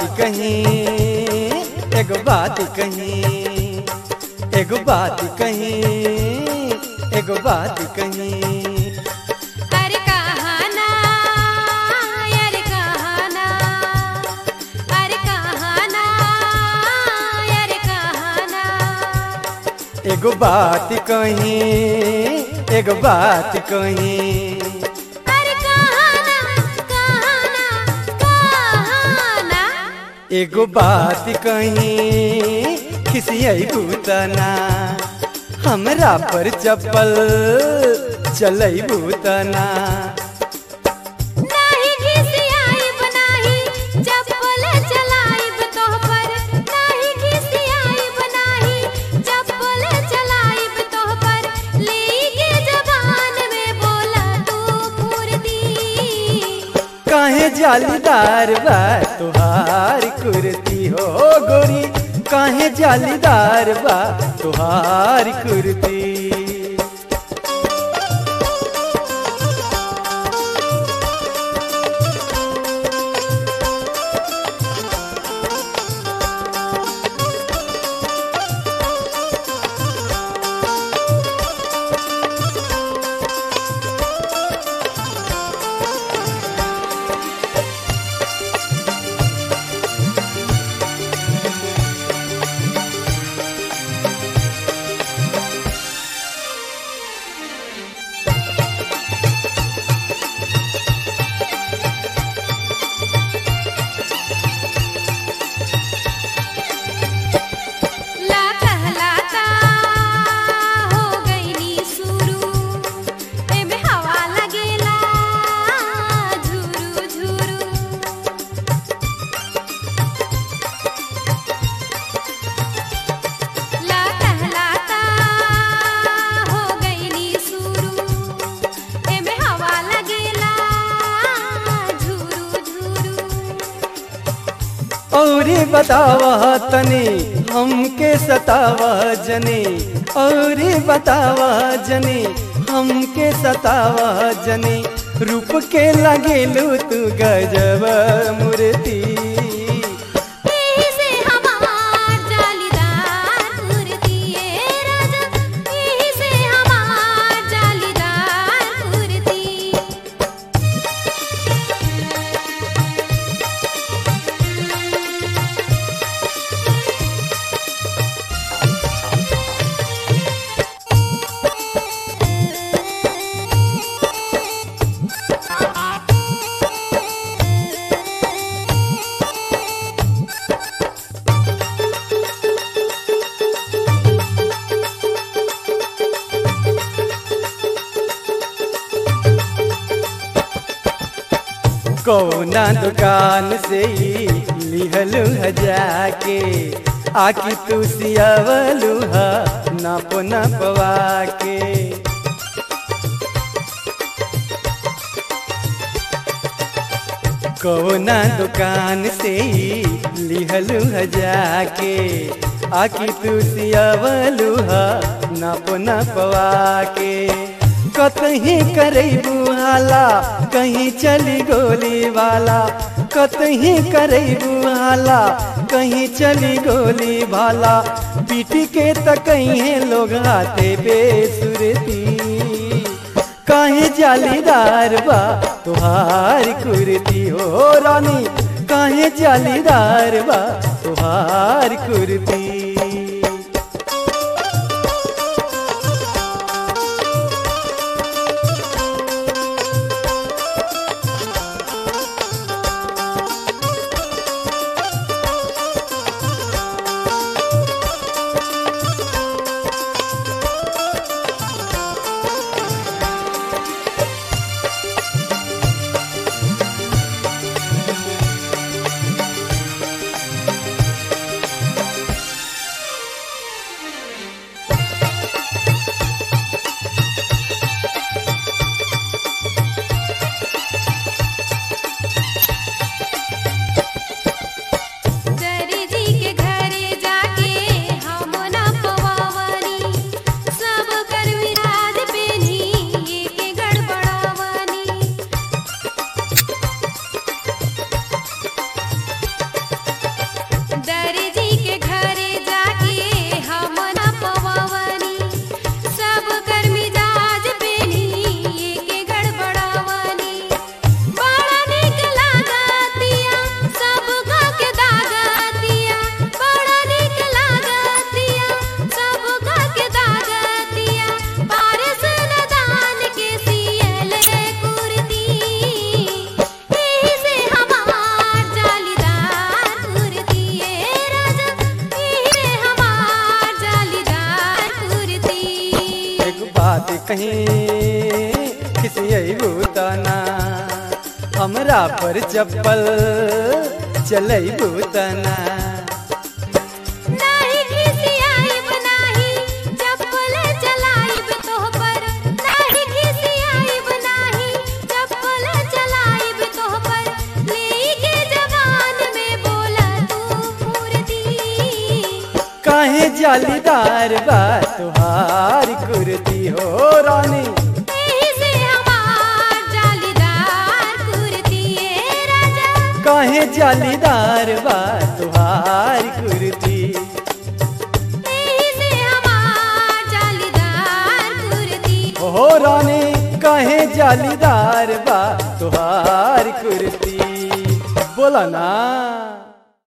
कहीं एगो बात कहीं एगो बात कहीं एगो बात कहीं अरे कहाना अरे कहाना अरे कहाना अरे कहाना एगो बात कहीं एगो बात कहीं अरे कहाना कहाना कहाना एगो बात कहीं खिसियई भूतना हमरा पर चप्पल चलई भूतना नाही घिसियाइब नाही चप्पल चलाइब तोह पर नाही घिसियाइब नाही चप्पल चलाइब तोह पर लेके जबान में बोला तू फुर्ती काहे जालीदार बा तुहार कुर्ती हो गोरी काहे जालीदार बा तुहार कुर्ती ला कहलाता हो गईनी शुरू एमे हवा लगेला झुरू झुरू ला कहलाता हो गईनी शुरू एमे हवा लगेला झुरू झुरू औरी बतावा तनी हमके सतावा जनी औरी बतावा जनी हमके सतावा जनी रूप के लगेलू तू गजब मूर्ति एही से हमार जालीदार कुर्ती ए राजा एही से हमार जालीदार कुर्ती कौना दुकान से ही लिहलू ह जाके आकी तू सियावलू हा नाप नपवा के कौना दुकान से ही लिहलू ह जाके आकी तू सियावलू हा नाप नपवा के कतही करैबू हाला कहीं चली गोली वाला कतही करैबू हाला कहीं चली गोली भाला पीटी के त कहीं लोग आते बेसुरती काहे जालीदार बा तुहार कुर्ती हो रानी काहे जालीदार बा तुहार कुर्ती से कहीं किसी भूताना हमरा पर चप्पल चलई भूताना नाही खिसियाइब नाही चप्पल चलाइब तोह पर नाही खिसियाइब नाही चप्पल चलाइब तोह पर लेके जवान में बोला तू फुर्ती काहे जालीदार बा तुहार कुर्ती हो रानी एही से हमार जालीदार कुर्ती ए राजा काहे जालीदार बा तुहार कुर्ती एही से हमार जालीदार कुर्ती हो रानी काहे जालीदार बा तुहार कुर्ती बोला ना